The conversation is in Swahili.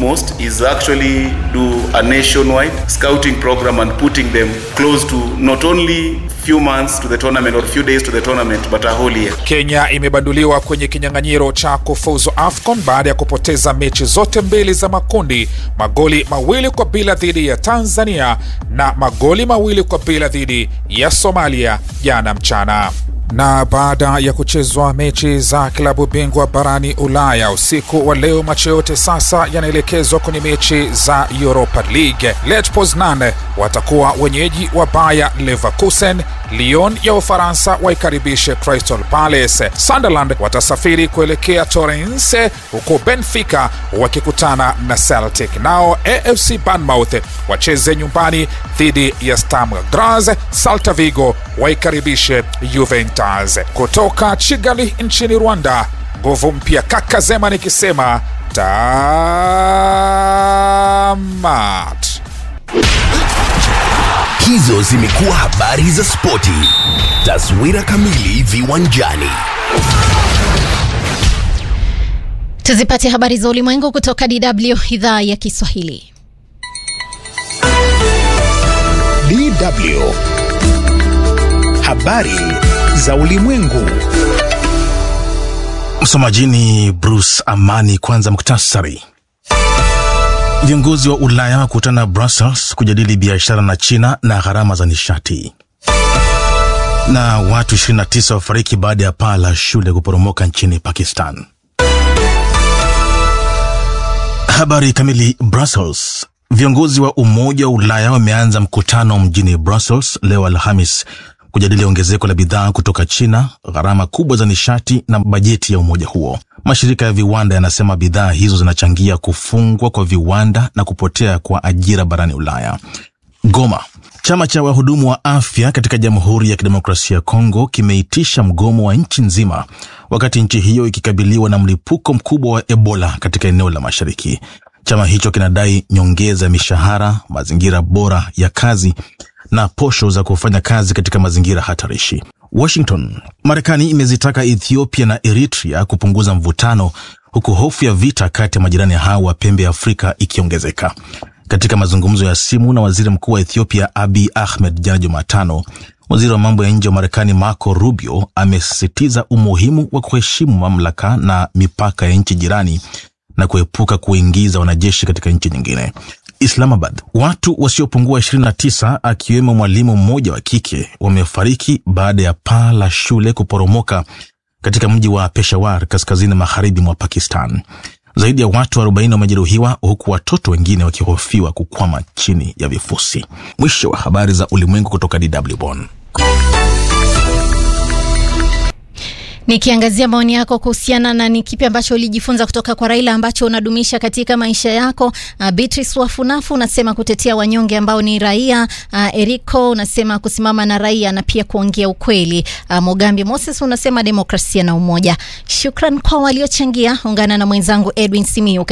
most is actually do a nationwide scouting program and putting them close to not only few months to the tournament or few days to the tournament but a whole year. Kenya imebanduliwa kwenye kinyang'anyiro cha kufuzu AFCON baada ya kupoteza mechi zote mbili za makundi, magoli mawili kwa bila dhidi ya Tanzania na magoli mawili kwa bila dhidi ya Somalia jana mchana na baada ya kuchezwa mechi za klabu bingwa barani Ulaya usiku wa leo, macho yote sasa yanaelekezwa kwenye mechi za Europa League. Lech Poznan watakuwa wenyeji wa Bayer Leverkusen. Lyon ya Ufaransa waikaribishe Crystal Palace. Sunderland watasafiri kuelekea Torrens, huku Benfica wakikutana na Celtic. Nao AFC Bournemouth wacheze nyumbani dhidi ya Sturm Graz. Celta Vigo waikaribishe Juventus. Kutoka Kigali nchini Rwanda, nguvu mpya kaka Zema nikisema tamat. Hizo zimekuwa habari za spoti. Taswira kamili viwanjani. Tuzipate habari za ulimwengu kutoka DW idhaa ya Kiswahili. DW habari za ulimwengu. Msomaji ni Bruce Amani. Kwanza muktasari. Viongozi wa Ulaya wakutana Brussels kujadili biashara na China na gharama za nishati. Na watu 29 wafariki baada ya paa la shule kuporomoka nchini Pakistan. Habari kamili. Brussels. Viongozi wa Umoja wa Ulaya wameanza mkutano mjini Brussels leo Alhamis kujadili ongezeko la bidhaa kutoka China, gharama kubwa za nishati na bajeti ya umoja huo. Mashirika ya viwanda yanasema bidhaa hizo zinachangia kufungwa kwa viwanda na kupotea kwa ajira barani Ulaya. Goma. Chama cha wahudumu wa afya katika Jamhuri ya Kidemokrasia ya Kongo kimeitisha mgomo wa nchi nzima wakati nchi hiyo ikikabiliwa na mlipuko mkubwa wa Ebola katika eneo la mashariki. Chama hicho kinadai nyongeza ya mishahara, mazingira bora ya kazi na posho za kufanya kazi katika mazingira hatarishi. Washington. Marekani imezitaka Ethiopia na Eritrea kupunguza mvutano huku hofu ya vita kati ya majirani hao wa pembe ya Afrika ikiongezeka. Katika mazungumzo ya simu na waziri mkuu wa Ethiopia Abiy Ahmed jana Jumatano, waziri wa mambo ya nje wa Marekani Marco Rubio amesisitiza umuhimu wa kuheshimu mamlaka na mipaka ya nchi jirani na kuepuka kuingiza wanajeshi katika nchi nyingine. Islamabad. Watu wasiopungua 29 akiwemo mwalimu mmoja wa kike wamefariki baada ya paa la shule kuporomoka katika mji wa Peshawar kaskazini magharibi mwa Pakistan. Zaidi ya watu 40 wamejeruhiwa huku watoto wengine wakihofiwa kukwama chini ya vifusi. Mwisho wa habari za ulimwengu kutoka DW Bonn. Nikiangazia maoni yako kuhusiana na ni kipi ambacho ulijifunza kutoka kwa Raila ambacho unadumisha katika maisha yako. Uh, Beatrice Wafunafu unasema kutetea wanyonge ambao ni raia. Uh, Eriko unasema kusimama na raia na pia kuongea ukweli. Uh, Mogambi Moses unasema demokrasia na umoja. Shukran kwa waliochangia. Ungana na mwenzangu Edwin Simiu